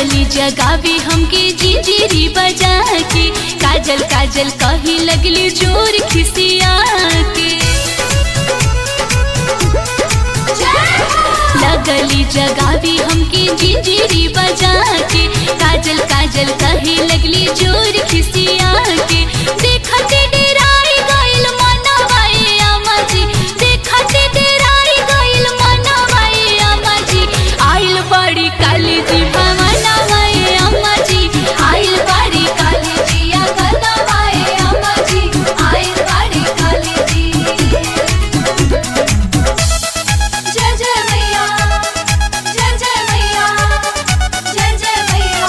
लगली जगावे हमके जिंजीरी बजा के काजल काजल कही लगली जोर खिसिया के लगली जगावे हमके जिंजीरी बजा के काजल काजल कहे लगली जोर खिसिया के देखते डेराई गइल मनवाए अम्मा जी देखते डेराई गइल मनवाए अम्मा जी आइल बड़ी काली जी भवनवाए अम्मा जी आइल बड़ी काली जी अगनवाए अम्मा जी आइल बड़ी काली जी जय जय मैया जय जय मैया जय जय मैया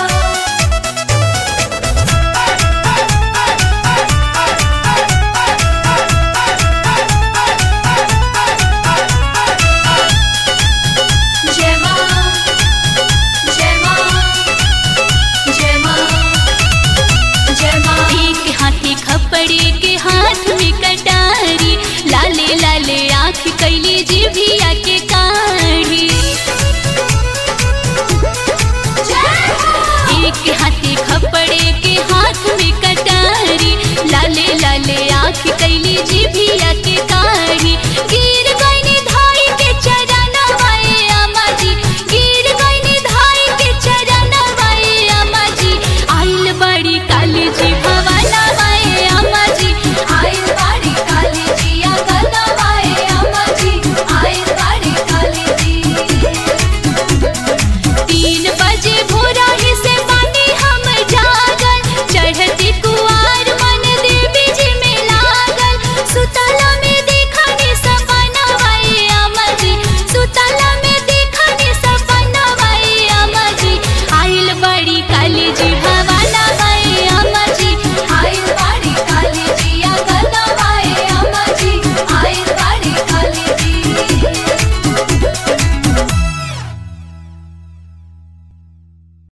जय मां जय मां जय मां जय मां एक हाथी खपड़े के हाथ में कटारी लाले लाले आँख कैली जीभिया